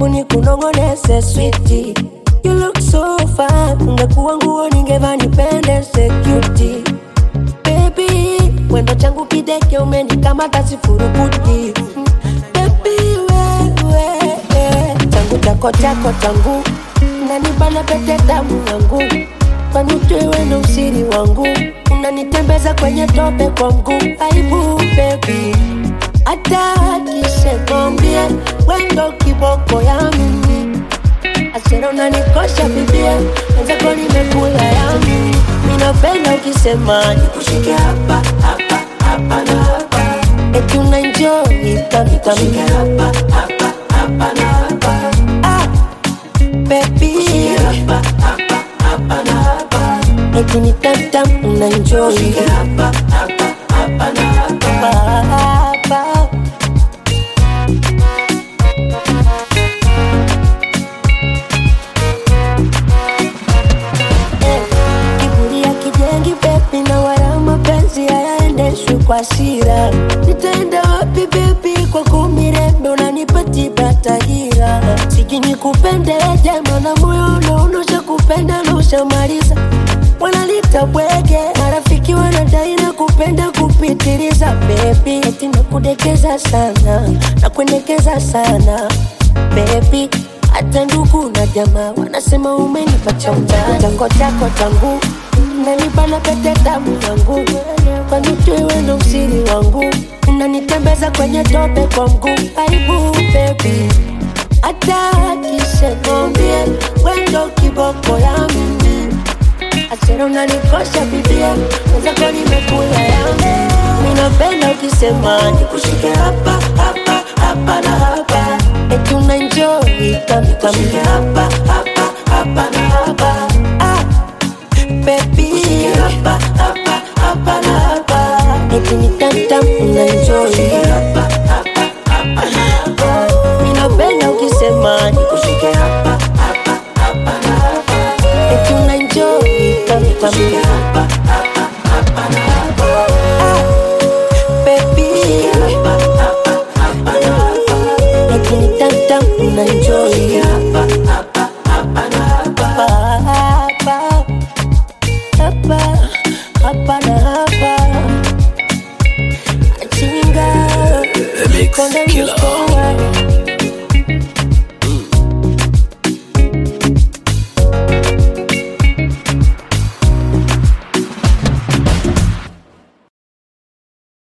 karibu ni kunongonese switi You look so fine, ungekuwa nguo ningevaa nipendeze cutie Baby, wendo changu kideke umenikamata sifurukuti Baby, wewe changu chako chako changu unanibana pete damu yangu kwanijui wendo usiri wangu unanitembeza kwenye tope kwa mguu aibu baby hata akisekombie wendo kiboko ya mimi asera unanikosha bibia wenzako nimekula ya mimi minapenda ukisema nikushike hapa hapa hapa na hapa eti unaenjoy kamikami hapa hapa hapa na hapa ah, baby hapa hapa hapa na hapa eti ni tamtam unaenjoy hapa hapa hapa na hapa hapa kiburi ya kijengi bebi na wala mapenzi hayaendeshwi kwa sira nitaenda wapi bebi kwa kumirembe unanipatiba tahira siji nikupende jema na moyo unaonosha kupenda na ushamaliza wanalita bwege marafiki wanadai na kupenda kupitiliza bebi eti nakudekeza sana na kuendekeza sana bebi hata ndugu na jamaa wanasema umenipacha utani. Chango chako changu nanibana pete damu yangu, kwani ujui wewe ndo usiri wangu, unanitembeza kwenye tope kwa mguu. Aibu baby, hata akisekombie wendo kiboko ya mimi Asera unanikosha bibia, wenzako nimekula yangu. Minapenda ukisema nikushike hapa hapa hapa na hapa, eti unaenjoy kami kami hapa hapa hapa na hapa ah, baby hapa hapa hapa na hapa, eti ni tamtam unaenjoy hapa hapa hapa na hapa. Minapenda ukisema nikushike hapa hapa hapa na hapa, eti unaenjoy kami kami